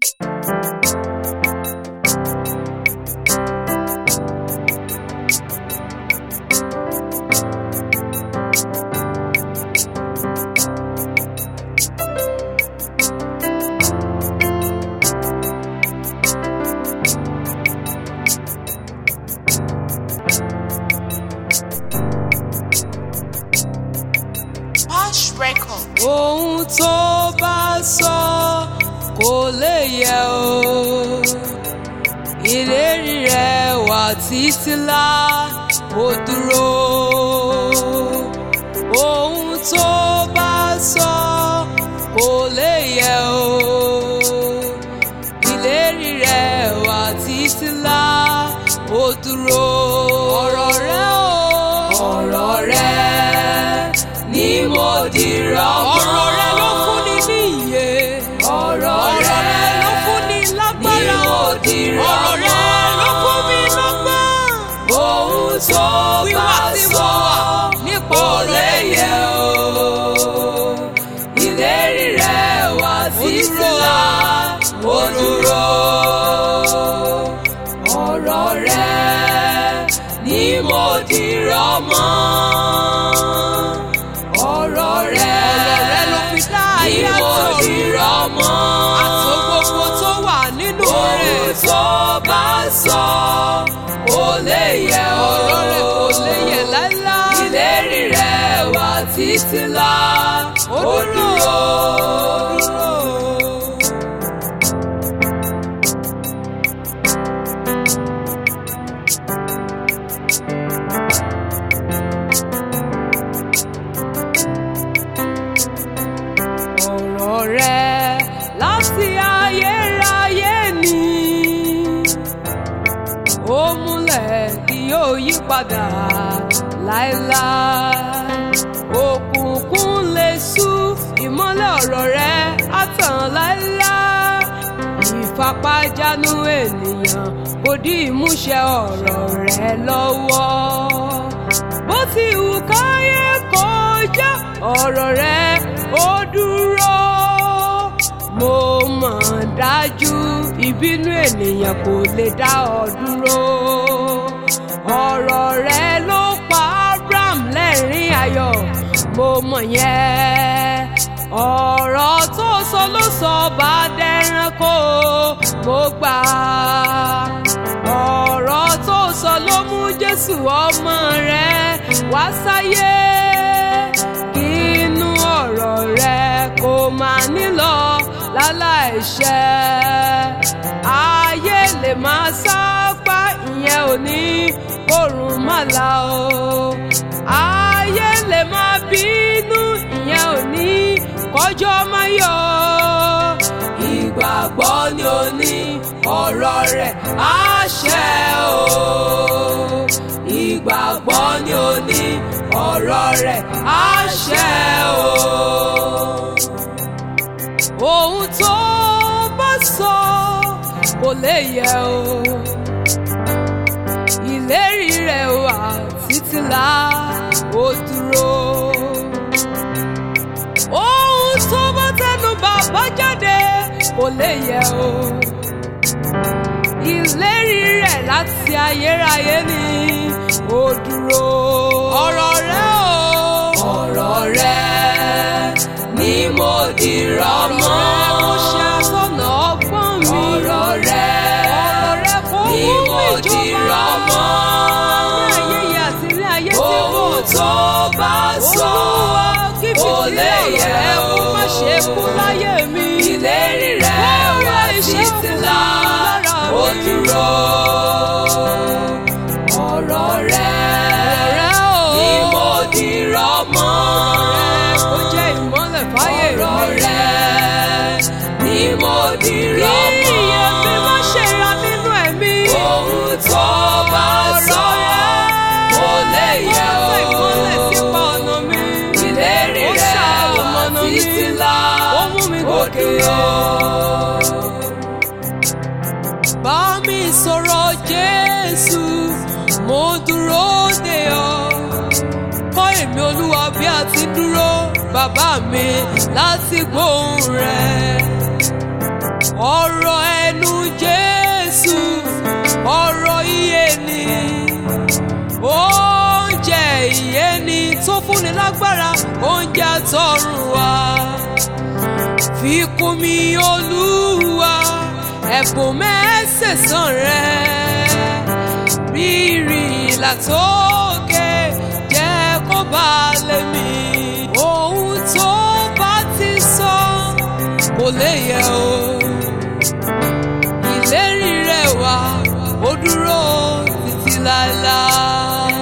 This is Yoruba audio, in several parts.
Posh Record. ohun tó bá sọ kò lè yẹ o ìlérí rẹ̀ wà títí lá ó dúró ohun tó bá sọ kò lè yẹ o ìlérí rẹ̀ wà títí lá ó dúró ọ̀rọ̀ rẹ̀ o ọ̀rọ̀ rẹ̀ ni mo dìrọ̀ mọ́. ọ̀rọ̀ rẹ̀ ló fún ni ní ìyè. ọ̀rọ̀ rẹ̀ ló fún ni lágbára. ni mo dìrọ̀ mọ́. ọ̀rọ̀ rẹ̀ ló fún mi lọ́gbọ́n. ohun tó bá sọ kò lè yẹ o. ìlérí rẹ̀ wá títí lá ó dúró. ọ̀rọ̀ rẹ̀ ni mo dìrọ̀ mọ́ ọ̀rọ̀ rẹ̀ ọ̀rọ̀ rẹ̀ ló fi dá ayé àtọ̀run ìrọ̀ mọ́ àti gbogbo tó wà nínú rẹ̀ ohun tó bá sọ kò lè yẹ ọ̀rọ̀ rẹ̀ kò lè yẹ láíláí ìlérí rẹ̀ wà títí lá ó dúró. ọ̀rọ̀ rẹ̀ láti ayérayé ni ó múlẹ̀ kí yóò yí padà láéláé òkùnkùn lè ṣú ìmọ́lẹ̀ ọ̀rọ̀ rẹ̀ á tàn láéláé ìfapájánu ènìyàn kò dí ìmúṣẹ ọ̀rọ̀ rẹ̀ lọ́wọ́ bó ti wù káyé kọjá ọ̀rọ̀ rẹ̀ ó dúró mo mọ̀ dájú ìbínú ènìyàn kò lè dá ọ dúró ọ̀rọ̀ rẹ̀ ló pa Abraham lẹ́rìn ayọ̀ mo mọ̀ yẹn ọ̀rọ̀ tó sọ ló sọ bá dẹranko mo gbà ọ̀rọ̀ tó sọ ló mú Jésù ọmọ rẹ̀ wá sáyé kí inú ọ̀rọ̀ rẹ̀ kò máa nílọ láláìṣẹ ayé lè máa sápá ìyẹn ò ní kórùn má la o ayé lè máa bínú ìyẹn ò ní kọjọ́ máa yọ ìgbàgbọ́ ni ó ní ọ̀rọ̀ rẹ̀ àṣẹ o ìgbàgbọ́ ni ó ní ọ̀rọ̀ rẹ̀ àṣẹ o ohun tó bá sọ kò lè yẹ o ìlérí rẹ̀ wà títí lá ó dúró ohun tó bá tẹnu bàbá jáde kò lè yẹ o ìlérí rẹ̀ láti ayérayé ni ó dúró ọ̀rọ̀ rẹ̀ o ọ̀rọ̀ rẹ̀ ni mo dìrọ̀ mọ́. mo ṣe àtọ̀nà ọgbọ́n mi. ọ̀rọ̀ rẹ̀ ọ̀rọ̀ rẹ̀ kò ni mú mo ìjọba. dìrọ̀ mọ́. ní ayé yìí àti ní ayé tí kò ohun tó bá sọ Olúwa kí kò fìdí lè ọ̀rọ̀ yẹ rẹ̀ o. kó má ṣe kú láyé mi. ìlérí rẹ̀ Ó wá rẹ̀ iṣẹ́ títí fún lá lára ó mi. dúró. ọ̀rọ̀ rẹ̀ rẹ̀ o. ni mo dìrọ̀ mọ́. ó jẹ́ ìmọ́lẹ̀ fáyé mi. ọ̀rọ̀ rẹ̀ ni mo dìrọ̀ kí mọ́. iye mi má ṣe ra nínú ẹ̀mí. ohun tó bá sọ kò lè yẹ Ó tẹ ìmọ́lẹ̀ o. sípa ọ̀nà mi. ìlérí Ó rẹ̀ ṣamọ̀nà wá mi. títí lá Ó mú mi ó gòkè. dúró. bá mi sọ̀rọ̀ Jésù mo dúró de ọ kọ́ èmi Olúwa bí a ti dúró bàbá mi láti gbóhùn rẹ̀ ọ̀rọ̀ oúnjẹ tọrùn wá fi kún mi olúwa ẹ̀bùn mẹ́sẹ̀sán rẹ rírì látòkè jẹ́ kó bá lé mi ohun tó bá ti sọ kò lè yẹ o ìlérí rẹ wá ó dúró títí láéláé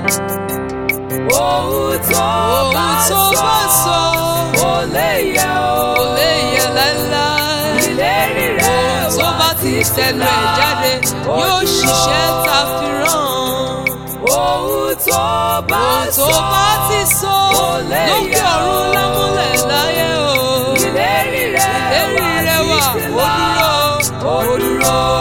ohun tó bá ohun tó bá sọ kò lè yẹ o. kò lè yẹ láéláé ìlérí rẹ̀ ohun tó bá ti tẹnu ẹ̀ jáde yóò ṣiṣẹ́ ta fi rán ohun tó bá ohun tó sọ bá ti sọ kò lè lókè yẹ o. ọ̀run lámúlẹ̀ láyé o ìlérí rẹ̀ ìlérí rẹ wà títí ó láé. dúró ó dúró.